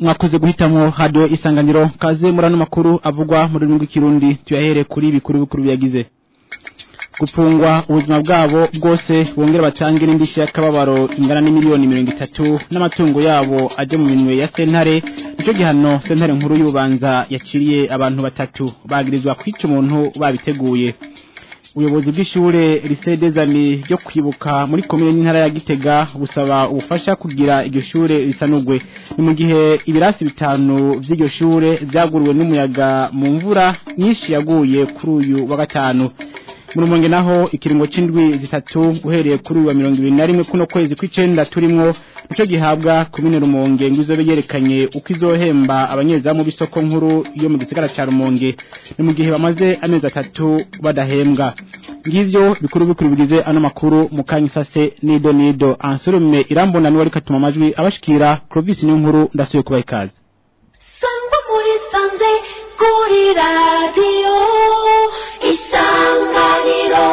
mwakoze guhitamo radio isanganiro kaze murano makuru avugwa mu rurimi rw'ikirundi tuyahere kuri bikuru bikuru byagize gupfungwa ubuzima bwabo bwose bongera batange n'indishyi y'akababaro ingana n'imiliyoni mirongo itatu n'amatungo yabo ajya mu minwe ya sentare nicyo gihano sentare nkuru y'ububanza yaciriye abantu batatu bagirizwa kwica umuntu babiteguye ubuyobozi bw'ishure lycée des amis ryo kwibuka muri komine y'intara ya Gitega busaba ubufasha kugira iryo shure risanugwe ni mu gihe ibirasi bitanu vy'iryo shure vyaguruwe n'umuyaga mu mvura nyinshi yaguye kuri uyu wa gatanu murumonge naho ikiringo c'indwi zitatu uhereye kuri uyu wa mirongo ibiri na rimwe kuno kwezi kw'icenda turimwo nico gihabwa komine rumonge ngo izobe yerekanye uko izohemba abanyezamu b'isoko nkuru yo mu gisagara ca rumonge ni mu gihe bamaze amezi atatu badahembwa ngivyo bikuru bikuru bigize ano makuru mu kanya isase nido nido ansurume irambona niwe ariko atuma amajwi abashikira Clovis niyo nkuru ndasuye kubaha ikaze sangwa muri sanze kuri radiyo isanganiro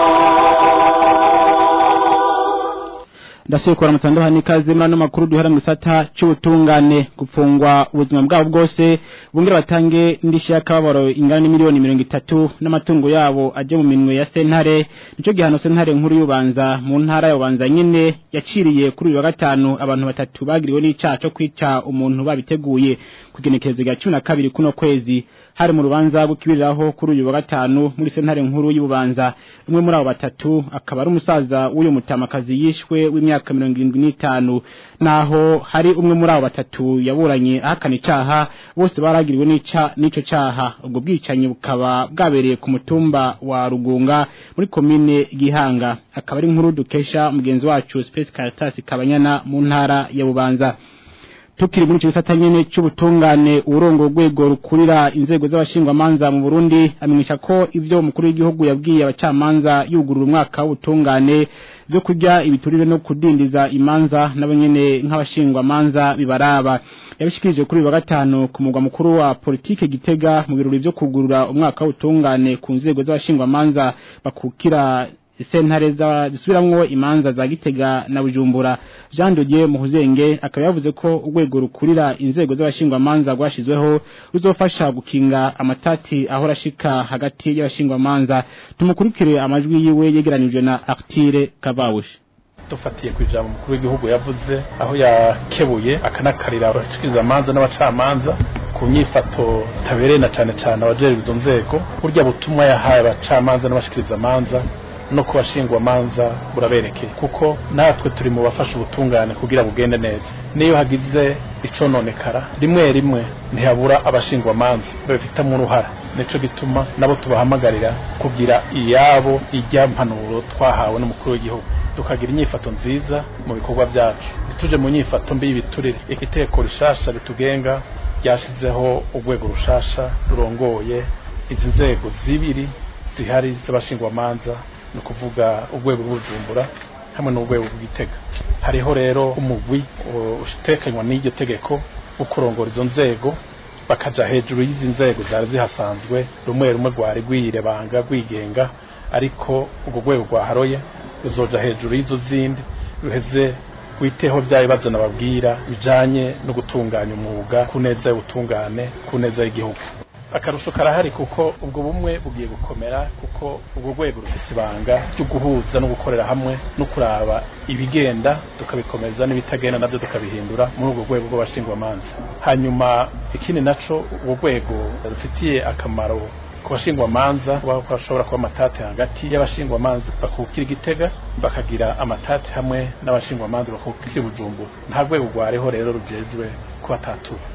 ndasuye kubara mutandoha n'ikaze muri ano makuru duhera mu gisata c'ubutungane gupfungwa ubuzima bwabo bwose bongera batange indishyi y'akababaro ingana n'imiliyoni mirongo itatu n'amatungo yabo aje mu minwe ya sentare nico gihano sentare nkuru y'ubanza mu ntara ya bubanza nyene yaciriye kuri uyu wa gatanu abantu batatu bagiriwe n'icaha co kwica umuntu babiteguye kugenekerezo rya cumi na kabiri kuno kwezi hari mu rubanza gukibiriraho kuri uyu wa gatanu muri sentare nkuru y'ububanza umwe muri abo batatu akaba ari umusaza w'uyu mutamakazi yishwe w'imyaka mirongo irindwi n'itanu naho hari umwe muri abo batatu yaburanye ahakana icaha bose baragiriwe n'ica n'ico caha ubwo bwicanyi bukaba bwabereye ku mutumba wa rugunga muri komine gihanga akaba ari inkuru dukesha mugenzi wacu Space Caritas Kabanyana mu ntara ya Bubanza tukiri muri gisata nyene c'ubutungane urongo rwego rukurira inzego z'abashingwamanza mu Burundi amenyesha ko ivyo umukuru w'igihugu yabwiye abacamanza yugurura umwaka w'ubutungane byo kurya ibiturire no kudindiza imanza nabo nyene nk'abashingwamanza bibaraba yabishikirije kuri wa gatanu ku mugwa mukuru wa politike Gitega mu birori byo kugurura umwaka w'ubutungane ku nzego z'abashingwamanza bakukira sentare zisubiramwo imanza za Gitega na Bujumbura Jean Dodier Muhuzenge akaba yavuze ko urwego rukurira inzego z'abashingwamanza rwashizweho ruzofasha gukinga amatati ahora ashika hagati y'abashingwamanza tumukurikire amajwi yiwe yegeranijwe na Artire Kavawushi dufatiye ku ijambo umukuru w'igihugu yavuze aho yakebuye akanakarira abashikiriza amanza n'abacamanza ku nyifato tabereye na cane cane abajejwe izo nzego burya butumwa yahaye abacamanza n'abashikiriza amanza no kubashingwa manza buraberekeye kuko natwe turi mu bafasha ubutungane kugira bugende neza niyo hagize icononekara rimwe rimwe ntihabura abashingwa manza babifitamo uruhara nico gituma nabo tubahamagarira kugira iyabo ijya mpanuro twahawe n'umukuru w'igihugu tukagira inyifato nziza mu bikorwa byacu tuje mu nyifato mbi y'ibiturire igiteko rishasha bitugenga ryashizeho urwego rushasha rurongoye izi nzego zibiri zihari z'abashingwamanza ni ukuvuga urwego rw'ubujumbura hamwe n'urwego rw'igitega hariho rero umugwi utekanywa n'iryo tegeko wo kurongora izo nzego bakaja hejuru y'izi nzego zari zihasanzwe rumwe rumwe rwari rwiyirebanga rwigenga ariko urwo rwego rwaharoye ruzoja hejuru y'izo zindi ruheze witeho bya bibazo nababwira bijanye no gutunganya umwuga ku neza y'ubutungane ku neza y'igihugu akarusho karahari kuko ubwo bumwe bugiye gukomera kuko ubwo rwego rufise ibanga ryo guhuza no gukorera hamwe no kuraba ibigenda tukabikomeza n'ibitagenda nabyo tukabihindura muri ubwo rwego rw'abashingwamanza hanyuma ikindi naco ubwo rwego rufitiye akamaro ku bashingwamanza bashobora kuba amatati hagati y'abashingwamanza bakukira igitega bakagira amatati hamwe n'abashingwamanza bakukira bujumbura nta rwego rwareho rero rujejwe kubatatura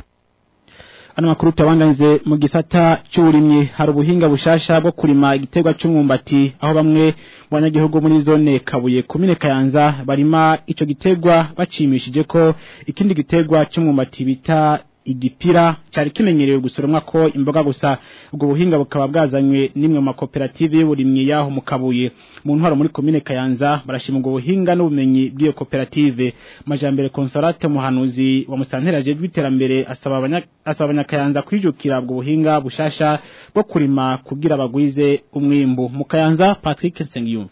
ano makuru tabandanze mu gisata cy'uburimyi hari ubuhinga bushasha bwo kurima igiterwa cy'umwumbati aho bamwe mu banyagihugu muri zone kabuye komine kayanza barima ico giterwa bacimishije ko ikindi giterwa cy'umwumbati bita igipira cyari kimenyerewe gusoromwa ko imboga gusa ubwo buhinga bukaba bwazanywe n'imwe mu makoperative y'uburimyi yaho mu kabuye mu ntwaro muri komine kayanza barashima ubwo buhinga n'ubumenyi bw'iyo koperative majambere consolate muhanuzi wa mustantera je rw'iterambere asaba abanya asaba abanyakayanza kwijukira ubwo buhinga bushasha bwo kurima kugira bagwize umwimbu mu kayanza Patrick Nsengiyumva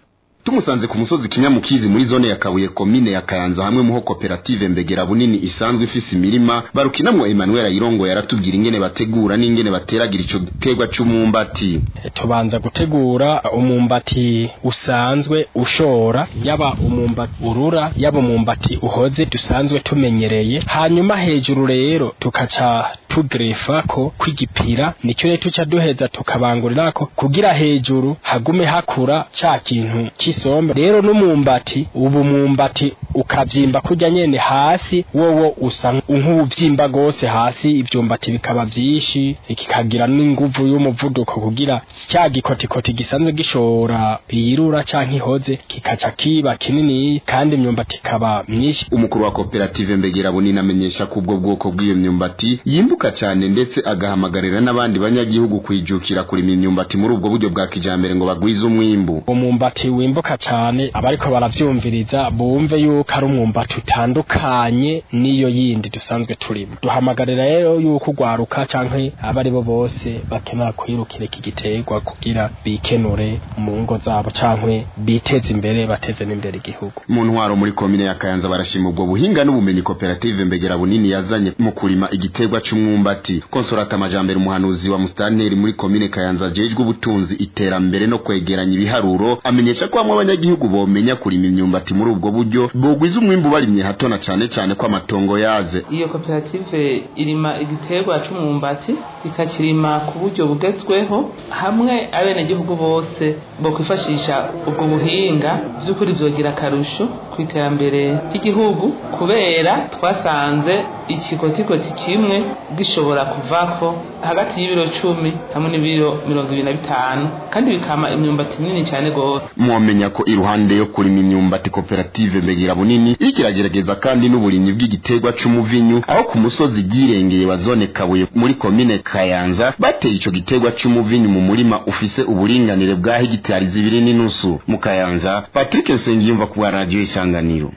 tumusanze ku musozi kinyamukizi muri zone ya kabuye komine ya kayanza hamwe muho koperative mbegera bunini isanzwe ifise imirima barukinamwo Emmanuel Ayirongo yaratubwira ingene bategura n'ingene bateragira ico giterwa c'umumbati tubanza gutegura umumbati usanzwe ushora yaba umumbati urura yaba umumbati uhoze dusanzwe tumenyereye hanyuma hejuru rero tukaca tugrefa ko kwigipira nicyo rero tuca duheza tukabangurirako kugira hejuru hagume hakura ca kintu c'isombe rero n'umumbati ubu mumbati ukavyimba kurya nyene hasi wowo usa nk'uvyimba gose hasi ivyumbati bikaba vyinshi kikagira n'inguvu y'umuvuduko kugira cya gikotikoti gisanzwe gishora iyirura canke ihoze kikaca kiba kinini kandi imyumbati ikaba myinshi umukuru wa koperative mbegera bunini amenyesha ko ubwo bwoko bw'iyo myumbati yimbuka cyane ndetse agahamagarira n'abandi banyagihugu kwijukira kurima imyumbati muri ubwo buryo bwa kijambere ngo bagwize umwimbu umwumbati wimbuka cyane abariko baravyumviriza bumve yuko ari umwumbati utandukanye n'iyo yindi dusanzwe turimo duhamagarira rero yuko ugwaruka canke abari bo bose bakenera kwirukira iki giterwa kugira bikenure mu ngo zabo canke biteze imbere bateze n'imbere igihugu mu ntwaro muri komine ya kayanza barashima ubwo buhinga n'ubumenyi koperative mbegera bunini yazanye mu kurima igiterwa c'umwumbati konsolata amajambere umuhanuzi wa mustanteri muri komine kayanza ajejwe ubutunzi iterambere no kwegeranya ibiharuro amenyesha ko hamwe abanyagihugu bomenya kurima imyumbati muri ubwo buryo bogwiza umwimbu barimye hato na cane cane ko amatongo yaze iyo koperative irima igiterwa c'umwumbati ikakirima ku buryo bugezweho hamwe abenegihugu bose bo kwifashisha ubwo buhinga vy'ukuri vyogira akarusho ku iterambere ry'igihugu kubera twasanze ikikotikoti kimwe gishobora kuvako hagati y'ibiro cumi hamwe n'ibiro mirongo ibiri na bitanu kandi bikama imyumbati minini cyane gose mwomenya ko iruhande yo kurima imyumbati koperative mbegera bunini iriko iragerageza kandi n'uburimyi bw'igiterwa c'umuvinyu aho ku musozi ryirengeye wa zone kabuye muri komine kayanza bateye ico giterwa c'umuvinyu mu murima ufise uburinganire bwa hegitari zibiri n'inusu mu kayanza patrick nsengiyumva ku bwa radiyo isanganiro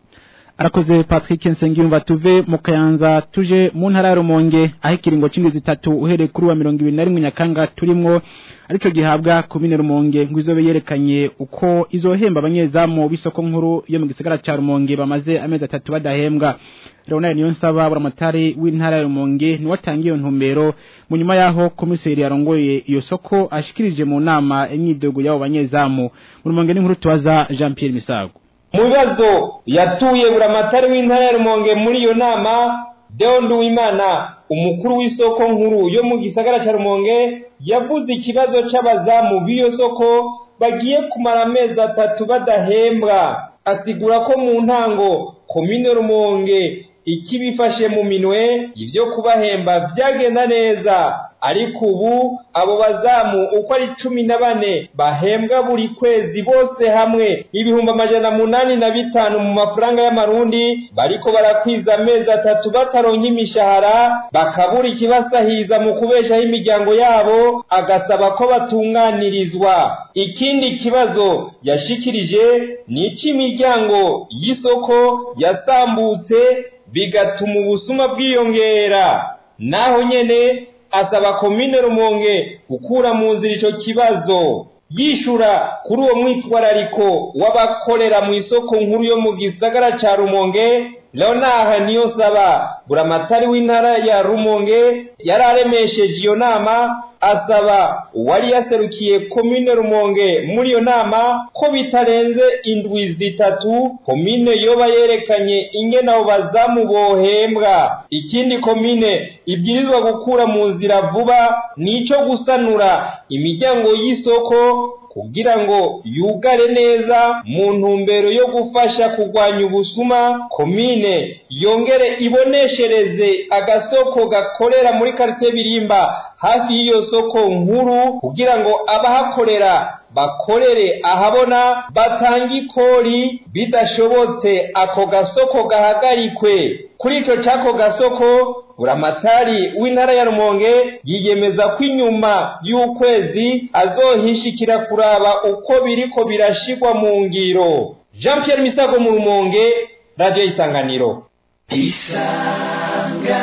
arakoze Patrick Nsengiyumva tuve mu Kayanza tuje mu ntara ya Rumonge aho ikiringo c'indwi zitatu uhereye kuri wa 21 Nyakanga turimwo arico gihabwa komine Rumonge ngo izobe yerekanye uko izohemba abanyezamu bisoko nkuru yo mu gisagara ca Rumonge bamaze amezi atatu badahembwa Leonard Niyonsaba buramatari w'intara ya Rumonge ni watangiye ntumbero mu nyuma yaho komiseri yarongoye iyo soko ashikirije mu nama imyidogo y'abo banyezamu mu Rumonge n'inkuru tubaza Jean Pierre Misago mu bibazo yatuye buramatari w'intara ya rumonge muri iyo nama deo nduwimana umukuru w'isoko nkuru yo mu gisagara cya rumonge yavuze ikibazo c'abazamu b'iyo soko bagiye kumara amezi atatu badahembwa asigura ko mu ntango komine rumonge ikibifashe mu minwe ivyo kubahemba vyagenda neza ariko ubu abo bazamu uko ari cumi na bane bahembwa buri kwezi bose hamwe ibihumbi amajana munani na bitanu mu mafaranga y'amarundi bariko barakwiza amezi atatu bataronka imishahara bakabura ikibasahiza mu kubeshaho imiryango yabo agasaba ko batunganirizwa ikindi kibazo yashikirije ni ic'imiryango y'isoko yasambutse bigatuma ubusuma bwiyongera naho nyene asaba komine rumonge gukura mu nzira ico kibazo yishura kuri uwo mwitwarariko w'abakorera mu isoko nkuru yo mu gisagara ca rumonge leonard niyonsaba buramatari w'intara ya rumonge yari aremesheje iyo nama asaba uwari yaserukiye komine rumonge muri iyo nama ko bitarenze indwi zitatu komine yoba yerekanye ingene abo bazamu bohembwa ikindi komine ibwirizwa gukura mu nzira vuba nico gusanura imiryango y'isoko kugira ngo yugare neza mu ntumbero yo gufasha kurwanya ubusuma komine yongere iboneshereze agasoko gakorera muri quartier birimba hafi y'iyo soko nkuru kugira ngo abahakorera bakorere ahabona batanga ikori bidashobotse ako gasoko gahagarikwe kuri ico cako gasoko buramatari w'intara ya rumonge yiyemeza ko inyuma y'ukwezi azohishikira kuraba uko biriko birashigwa mu ngiro jean pierre misago mu rumonge radio isanganiro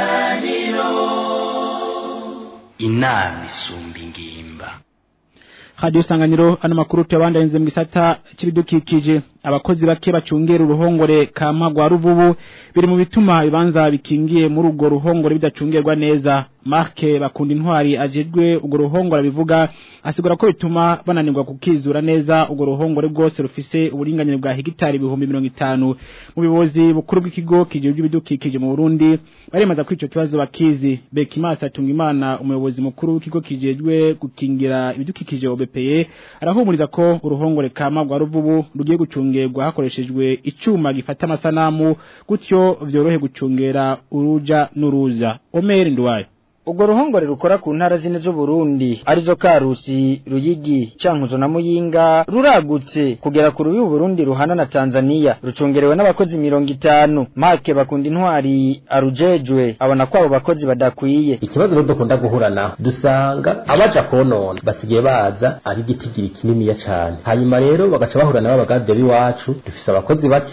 inama isumba ingimba radio sanganiro ano makuru tuyabandayenze mu gisata c'ibidukikije abakozi bake bacungera uruhongore kama rwa ruvubu biri mu bituma ibibanza bikingiye muri urwo ruhongore bidacungerwa neza Marke bakunda intwari ajejwe urwo ruhongore bivuga asigura ko bituma bananirwa kukizura neza urwo ruhongore rwose rufise uburinganire bwa hegitari ibihumbi mirongo itanu mu bibozi bukuru bw'ikigo kijejwe ibidukikije mu Burundi baremaza ko ico kibazo bakizi Bekimasa Tungimana umuyobozi mukuru w'ikigo kijejwe gukingira ibidukikije OBPE arahumuriza ko uruhongore kama rwa ruvubu rugiye gucungerwa hakoreshejwe icuma gifata amasanamu gutyo vyorohe gucungera uruja n'uruza Omer Ndwaye Ugo ruhongore rukora ku ntara zine zo Burundi arizo Karusi, Ruyigi, Cankuzo na Muyinga ruragutse kugera ku rubi Burundi ruhana na Tanzania rucongerewe n'abakozi 50 Marke bakunda intwari arujejwe abona ko abo bakozi badakwiye ikibazo rero dukunda guhura naho dusanga abaja konona basigaye baza ari igitigiri kininiya cane hanyuma rero bagaca bahura n'abagarde b'iwacu dufise abakozi bake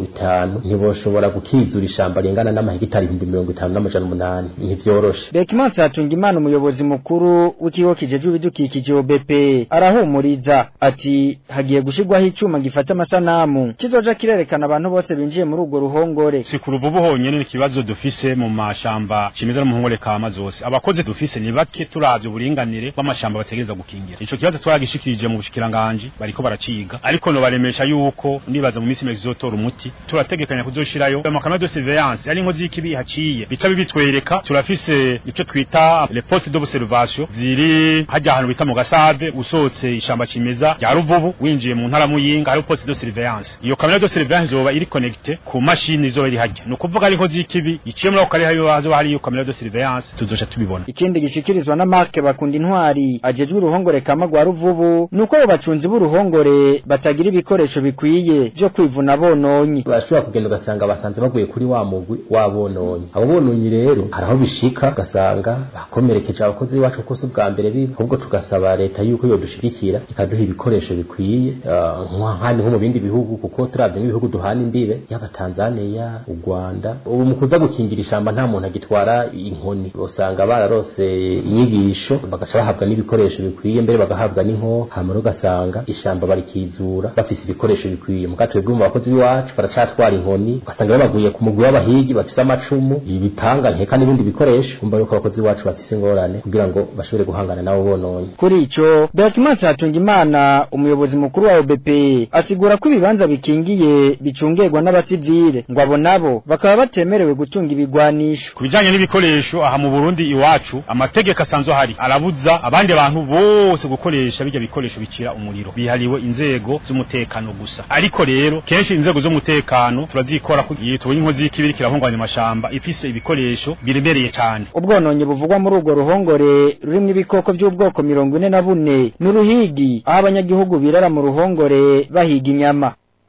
50 ntiboshobora gukizura ishamba ringana n'amahegitari 50 n'amajana umunani ntivyoroshe Bekimansi Hatungimana umuyobozi mukuru w'ikigo kijejwe ibidukikije OBP arahumuriza ati hagiye gushirwaho icuma gifata amasanamu kizoja kirerekana abantu bose binjiye muri urwo ruhongore si ku ruvubu honyene n'ikibazo dufise mu mashamba kimeza no mu nkore kama zose abakozi dufise ni bake turavye uburinganire bw'amashamba bategereza gukingira ico kibazo twagishikirije mu bushikiranganje bariko baraciga ariko no baremesha yuko nibaza mu misi mezotora umuti turategekanya kuzoshirayo amakamera de surveillance ari inkozi y'ikibi haciye bica bibitwereka turafise ico twita les postes d'observation ziri hajya ahantu bita mu gasave usohotse ishamba cimeza rya ruvubu winjiye mu ntara muyinga hari poste de surveillance iyo kamera de surveillance zoba iri connecte ku mashini zoba iri hajya no kuvuga ari inkozi y'ikibi iciye muri ako kare hayo hazoba hari iyo kamera de surveillance tuzoca tubibona ikindi gishikirizwa na Mark bakunda intwari ajejwe uruhongore kama rwa ruvubu nuko abo bacunzi b'uruhongore batagira ibikoresho bikwiye byo kwivuna bononyi barashobora kugenda ugasanga basanze baguye kuri wa mugwi wa bononyi abo bononyi rero hari aho bishika ugasanga bakomerekeje abakozi bacu kuko si ubwa mbere biba ahubwo tugasaba leta yuko yodushigikira ikaduha ibikoresho bikwiye nk'ahandi nko mu bindi bihugu kuko turavye nk'ibihugu duhana imbibe yaba Tanzania u Rwanda ubu mu kuza gukingira ishamba nta muntu agitwara inkoni usanga bararose inyigisho bagaca bahabwa n'ibikoresho bikwiye mbere bagahabwa n'inko hamara ugasanga ishamba barikizura bafise ibikoresho bikwiye mu katwe bw'umva abakozi b'iwacu baracatwara inkoni ugasanga babaguye ku mugwi w'abahigi bafise amacumu ibipanga nkeka n'ibindi bikoresho umva yuko abakozi b'iwacu bafise ingorane kugira ngo bashobore guhangana nabo bononye kuri ico Berkimansi Hatungimana umuyobozi mukuru wa OBP asigura ko ibibanza bikingiye bicungerwa n'abasivile ngo abo nabo bakaba batemerewe gutunga ibigwanisho kubijanye n'ibikoresho aha mu Burundi iwacu amategeko asanzwe hari arabuza abandi bantu bose gukoresha bijya bikoresho bicira umuriro bihariwe inzego z'umutekano gusa ariko rero kenshi inzego z'umutekano turazikora kugiye tubonye inkozi y'ikibiri kirahunganya amashamba ifise ibikoresho biremereye cyane ubwononye buvugwa muri urwo ruhongore rurimo ibikoko by'ubwoko mirongo ine na bune n'uruhigi aho abanyagihugu birara mu ruhongore bahiga inyama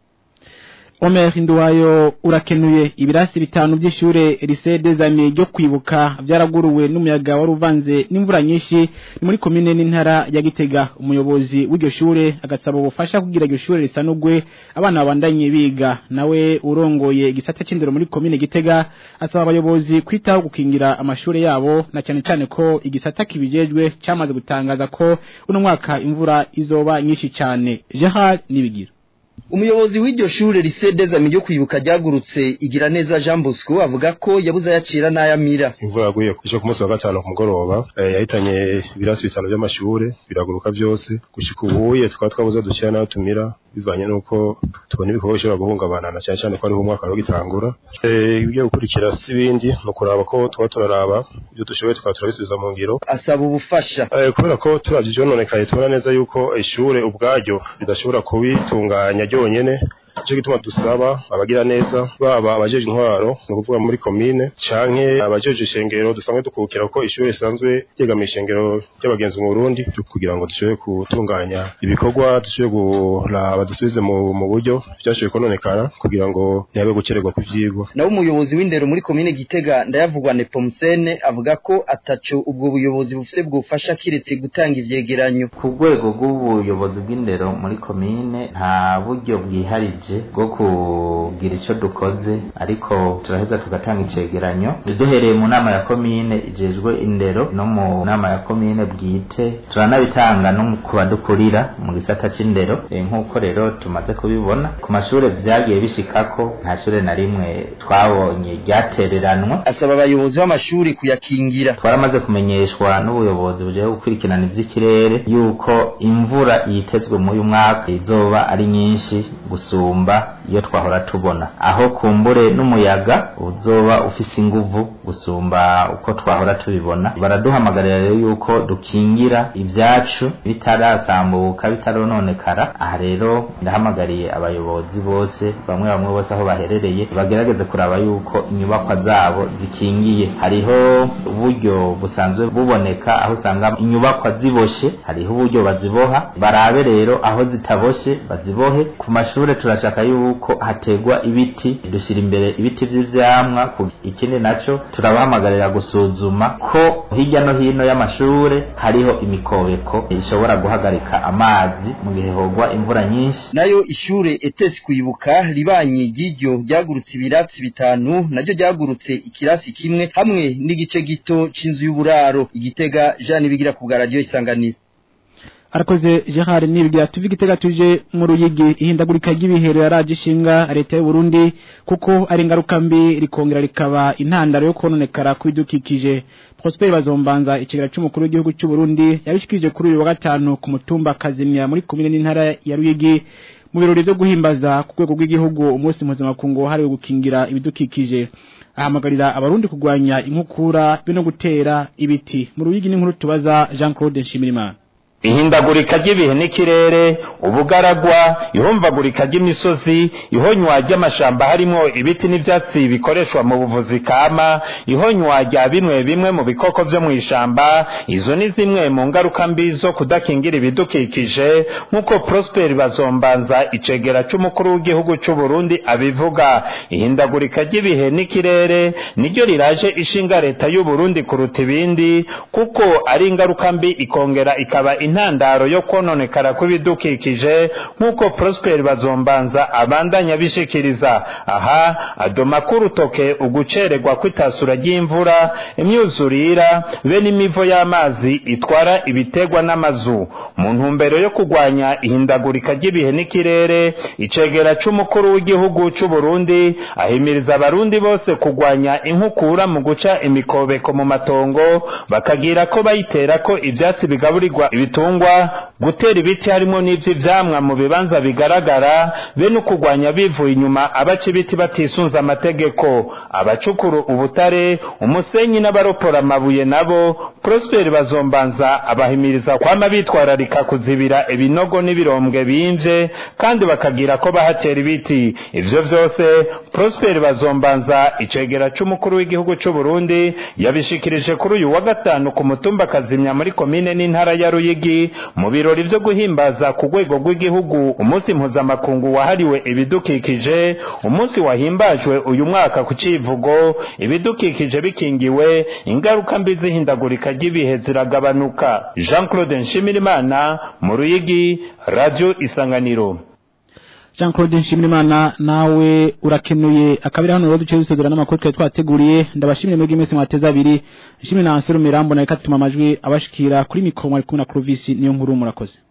Omer Nduwayo urakenuye ibirasi bitanu by'ishure Lycée des Amis ryo kwibuka byaraguruwe n'umuyaga wari uvanze n'imvura nyinshi ni muri commune n'intara ya Gitega umuyobozi w'iryo shure agasaba ubufasha kugira iryo shure risanugwe abana babandanye biga nawe urongoye igisata c'indero muri commune Gitega asaba abayobozi kwitaho gukingira amashure yabo na cyane cyane ko igisata kibijejwe cyamaze gutangaza ko uno mwaka imvura izoba nyinshi cyane Gerard nibigira umuyobozi w'iryo shure Lycée des Amis ryo kwibuka ryagurutse igira neza Jean Bosco avuga ko yabuze ayacira n'ayamira imvura yaguye ejo ku munsi wa gatanu ku mugoroba eh, yahitanye ibirasi bitanu by'amashure biraguruka byose gushika ubuye tukaba twabuze dushyira n'ayo tumira bivanye nuko tubona ibikorwa bishobora guhungabana na cyane cyane ko ariho umwaka wagitangura eh ibigiye gukurikira si bindi no kuraba ko tuba turaraba ibyo dushoboye tukaba turabisubiza mu ngiro asaba ubufasha eh kubera ko turavye ivyononekaye tubona neza yuko ishure ubwaryo ridashobora kubitunganya ryonyene Ico gituma dusaba abagira neza baba abajeje intwaro no kuvuga muri commune canke abajeje ishengero dusanzwe dukukira ko ishure risanzwe ryegamiye ishengero ry'abagenzi mu Burundi kugira ngo dushobore gutunganya ibikorwa dushobore kuraba dusubize mu, mu buryo byashoboye kononekara kugira ngo ntihabe gucererwa ku vyigwa nawe umuyobozi w'indero muri commune Gitega ndayavugwa Nepomsene avuga ko ataco ubwo buyobozi bufise bwufasha kiretse gutanga ivyegeranyo ku rwego rw'ubuyobozi bw'indero muri commune nta buryo bwiharije twaragerageje bwo kugira ico dukoze ariko turaheza tugatanga icegeranyo duhereye mu nama ya komine ijejwe indero no mu nama ya komine bwite turanabitanga no ku badukurira mu gisata c'indero e, nk'uko rero tumaze kubibona ku mashure vyagiye bishikako nta shure na rimwe twabonye ryatereranwa asaba abayobozi b'amashuri kuyakingira twaramaze kumenyeshwa n'ubuyobozi bujeye gukurikirana ivy'ikirere yuko imvura yitezwe muri uyu mwaka izoba ari nyinshi gusumba iyo twahora tubona aho kumbure n'umuyaga uzoba ufise inguvu gusumba uko twahora tubibona baraduhamagarira rero yuko dukingira ivyacu bitarasambuka bitarononekara aha rero ndahamagariye abayobozi bose bamwe bamwe bose aho baherereye bagerageze kuraba yuko inyubakwa zabo zikingiye hariho uburyo busanzwe buboneka aho usanga inyubakwa ziboshe hariho uburyo baziboha barabe rero aho zitaboshe bazibohe ku mashure turashaka yuko hategwa ibiti dushyira imbere ibiti vy'ivyamwa ikindi naco turabahamagarira gusuzuma ko hirya no hino y'amashure hariho imikobeko ishobora guhagarika amazi mu gihe hogwa imvura nyinshi nayo ishure etesi kwibuka ribanye ry'iryo ryagurutse ibirasi bitanu naryo ryagurutse ikirasi kimwe hamwe n'igice gito c'inzu y'uburaro igitega Jean bigira ku bwa radio isanganiro arakoze Gerard Nibwira tuvuga itega tuje mu ruyigi ihindagurika ry'ibihero yaraje ishinga leta y'u Burundi kuko ari ingaruka mbi rikongera rikaba intandaro yo kononekara kwidukikije Prosper Bazombanza ikigera cy'umukuru w'igihugu cy'u Burundi yabishikije kuri uyu wa gatanu ku mutumba Kazimya muri komine n'intara ya Ruyigi mu birori byo guhimbaza ku rwego rw'igihugu umunsi mpuzamakungu wahariwe gukingira ibidukikije ahamagarira abarundi kurwanya inkukura be no gutera ibiti mu ruyigi n'inkuru tubaza Jean Claude Nshimirimana ihindagurika ry'ibihe n'ikirere ubugaragwa ihumvagurika ry'imisozi ihonywa ry'amashamba harimo ibiti n'ivyatsi bikoreshwa mu buvuzi kama ihonywa rya bimwe bimwe mu bikoko vyo mu ishamba izo ni zimwe mu ngaruka mbi zo kudakingira ibidukikije nk'uko Prosper Bazombanza icegera c'umukuru w'igihugu c'u Burundi abivuga ihindagurika ry'ibihe n'ikirere niryo riraje ishinga leta y'u Burundi kuruta ibindi kuko ari ingaruka mbi ikongera ikaba intandaro yo kononekara kw'ibidukikije nk'uko Prosper Bazombanza abandanya bishikiriza aha adoma kurutoke ugucererwa kw'itasura ry'imvura imyuzurira be n'imivo y'amazi itwara ibitegwa n'amazu mu ntumbero yo kurwanya ihindagurika ry'ibihe n'ikirere icegera c'umukuru w'igihugu c'u Burundi ahimiriza abarundi bose kurwanya inkukura mu guca imikobeko mu matongo bakagira ko bayitera ko ivyatsi bigaburirwa ibitungwa gutera ibiti harimo n'ivy'ivyamwa mu bibanza bigaragara be no kurwanya bivuye inyuma abaca ibiti batisunze amategeko abacukuru ubutare umusenyi n'abaropora amabuye nabo Prosper Bazombanza abahimiriza kwama bitwararika kuzibira ibinogo n'ibirombwe bimvye kandi bakagira ko bahatera ibiti ivyo vyose Prosper Bazombanza icegera c'umukuru w'igihugu c'u Burundi yabishikirije kuri uyu wa gatanu ku mutumba Kazimya muri komine n'intara ya Ruyigi mu birori vyo guhimbaza ku rwego rw'igihugu umunsi mpuzamakungu wahariwe ibidukikije umunsi wahimbajwe uyu mwaka ku civugo ibidukikije bikingiwe ingaruka mbi zihindagurika ry'ibihe ziragabanuka Jean Claude Nshimirimana mu Ruyigi Radio Isanganiro Jean Claude Nshimirimana nawe urakenuye akabira hano rero duce dusezera n'amakuru twa twateguriye ndabashimire mwege mwese mwateza abiri nshimire na Anselo Mirambo na ikatuma amajwi abashikira kuri mikoro mwari kumwe na Clovis niyo nkuru murakoze